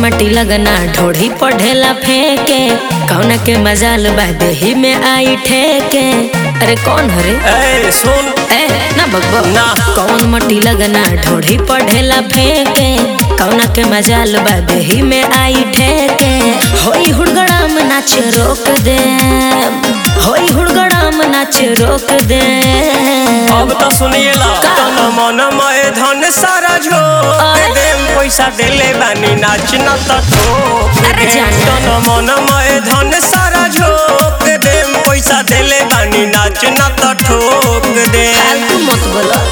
मटी लगना ढोढ़ी पढ़ेला फेंके कौना के मजाल बा देही में आई ठेके अरे कौन हरे ए सुन ए ना बकबक ना। कौन मटी लगना ढोढ़ी पढ़ेला फेंके कौना के मजाल बा देही में आई ठेके होई हुड़गड़ाम नाच रोक दे होई हुड़गड़ाम नाच रोक दे अब तो सुनिएला तन मन मय धन सारा झोंक अरे? देम पैसा देले बानी नाच न त ठोक अरे देम। जाने। तन मन मय धन सारा झोंक देम पैसा देले बानी नाच न त ठोक दे फालतू मत बोलो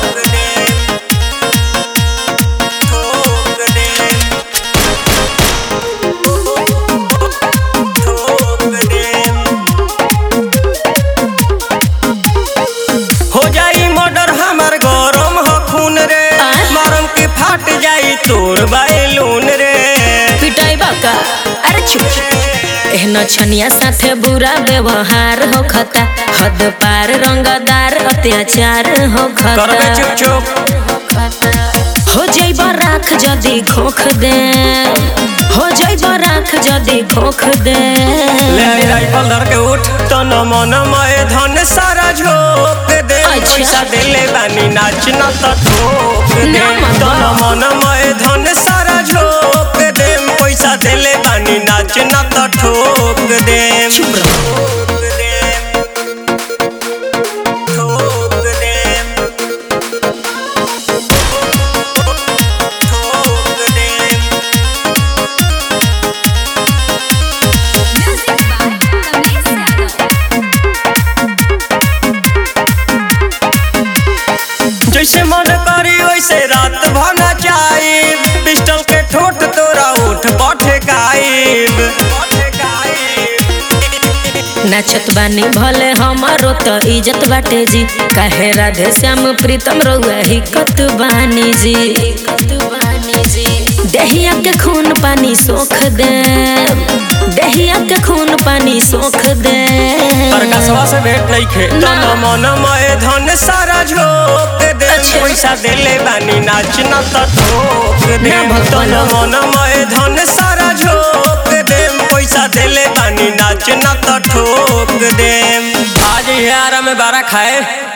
ठोक दे ठोक दे हो जाई मर्डर हमार गरम ह खून रे आय? मरम के फाट जाई तोर बैलून रे पिटाई बाका अरे चुप एहन छनिया साथे बुरा व्यवहार हो खता हद पार रंगदार अत्याचार हो करबे खता चुप चुप हो जाइब राख जदी खोख दे हो जाइब राख जदी खोख दे ले आई राइफल धर के उठ तन मन मय धन सारा झोंक दे अच्छा। पैसा देले बानी नाच न त ठोक दे ना मामा। तन मन मय धन सारा झोंक दे पैसा देले बानी नाच न त ठोक दे चुप रहो ठोक दे ठोक दे ठोक दे Music by Kamesh Yadav. जैसे मन करी वैसे रात भना चाइब पिस्टल के ठोट तोरा उठ पठे गाइब नाचत बानी भले हमारो तो इज्जत बाटे जी काहे राधे श्याम प्रीतम रउआ हिकत बानी जी हिकत बानी जी देहिया के खून पानी सोख दे देहिया के खून पानी सोख दे प्रकाशवा से भेंट नहीं खे ना। तन मन मय धन सारा झोंक दे अच्छा। पैसा देले बानी नाच न त ठोक दे ना भगवान। तन मन मय धन सारा झोंक दे पैसा देले बानी नाच न त ठोक दे आज यार में बारा खाए